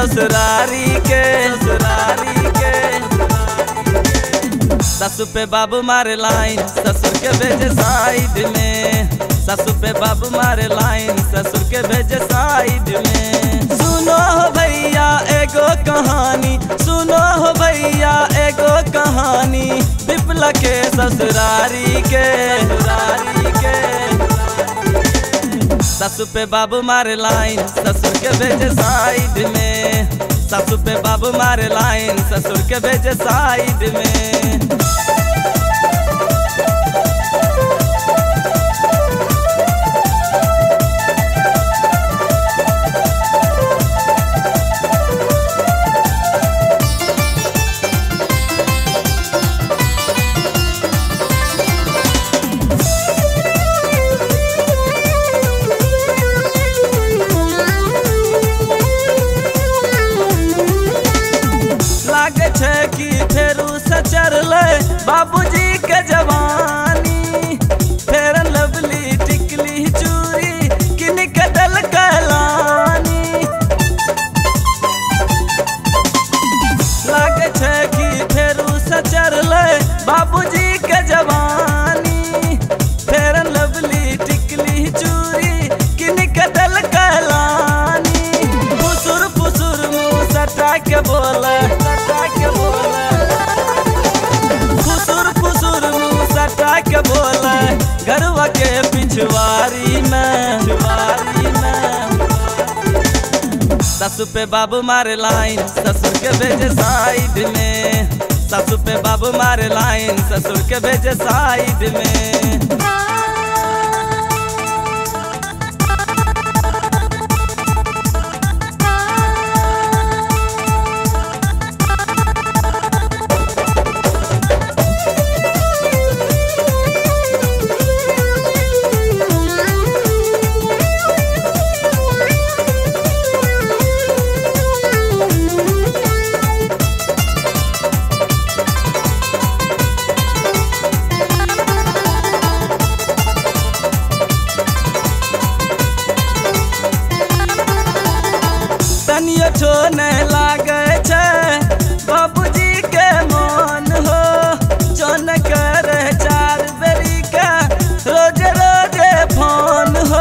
ससुरारी के ससुरारी के ससु पे बाबू मारे लाइन ससुर के भेजे साइड में ससु पे बाबू मारे लाइन ससुर के भेजे साइड में सुनो हो भैया एगो कहानी सुनो हो भैया एगो कहानी बिपला के ससुरारी के ससुरारी के ससु पे बाबू मारे लाइन ससुर के भेजे साइड में ससु पे बाबू मारे लाइन ससुर के भेजे साइड में लागे छै कि फेरू से चढ़ले बाबूजी के जवानी फेर लवली टिकली चूड़ी किन के दल कहलानी लागे छै कि फेरू से चढ़ले बाबूजी के जवानी फेर लवली टिकली चूड़ी किन के दल कहलानी फुसुर फुसुर मुंह सटा के बोले सटा के बोले फुसुर फुसुर मुंह सटा के बोले गरवा के पिछवारी में पिछवारी में ससु पे बाबू मारे लाइन ससुर के भेजे साइड में ससु पे बाबू मारे लाइन ससुर के भेजे साइड में तनियो छोने लागे छै बाबूजी के मन हो जन करे चार बेरी के रोज रोज फोन हो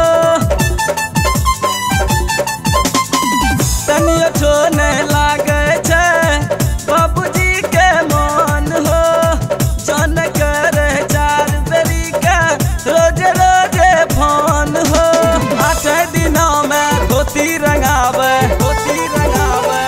तनियो छोने लागे छै बाबूजी के मन हो जन करे चार बेरी के रोज रोज फोन हो आठ दिनों में धोती रंगावे धोती रंगावे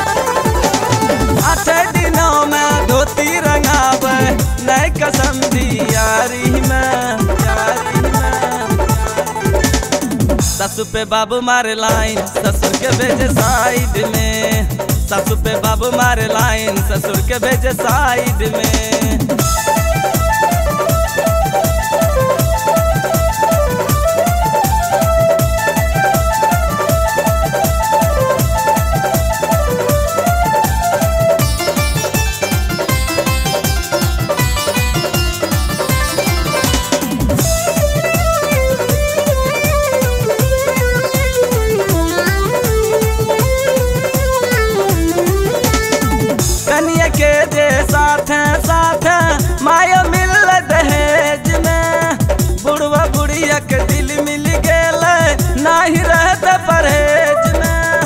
आठ दिनों में धोती रंगावे नई कसम दी यारी में यारी में ससु पे बाबू मारे लाइन ससुर के भेजे साइड में ससु पे बाबू मारे लाइन ससुर के भेजे साइड में कनिया के जे साथ साथ माया मिल दहेज में बुढ़वा बुढ़िया के दिल मिल गेल नाही रहत परहेज में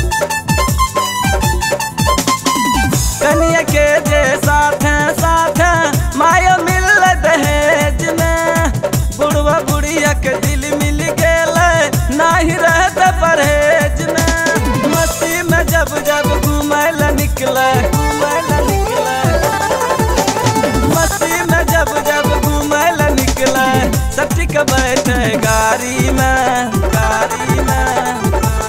कनिया के जे साथ साथ माया मिल दहेज में बुढ़वा बुढ़िया के दिल मिल गेल नाही रहत परहेज में मस्ती में जब जब घूमय ला निकले घूमय ला निकले मस्ती में जब जब घूमय ला निकले सब ठीक बैठे गाड़ी में गाड़ी में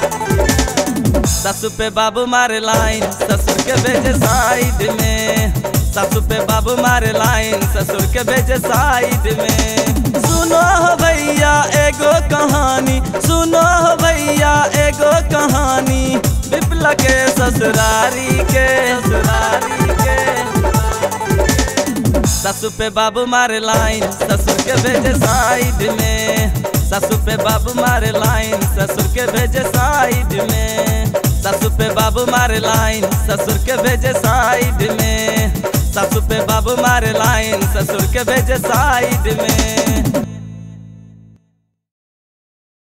ससु पे बाबू मारे लाइन ससुर के भेजे साइड में ससु पे बाबू मारे लाइन ससुर के भेजे साइड में सुनो हो भैया एगो कहानी सुनो हो भैया एगो कहानी बिपला के ससुरारी के ससुरारी के ससु पे बाबू मारे लाइन ससुर के भेजे साइड में ससु पे बाबू मारे लाइन ससुर के भेजे साइड में ससु पे बाबू मारे लाइन ससुर के भेजे साइड में सासू पे बाबू मारे लाइन ससुर के भेजे साइड में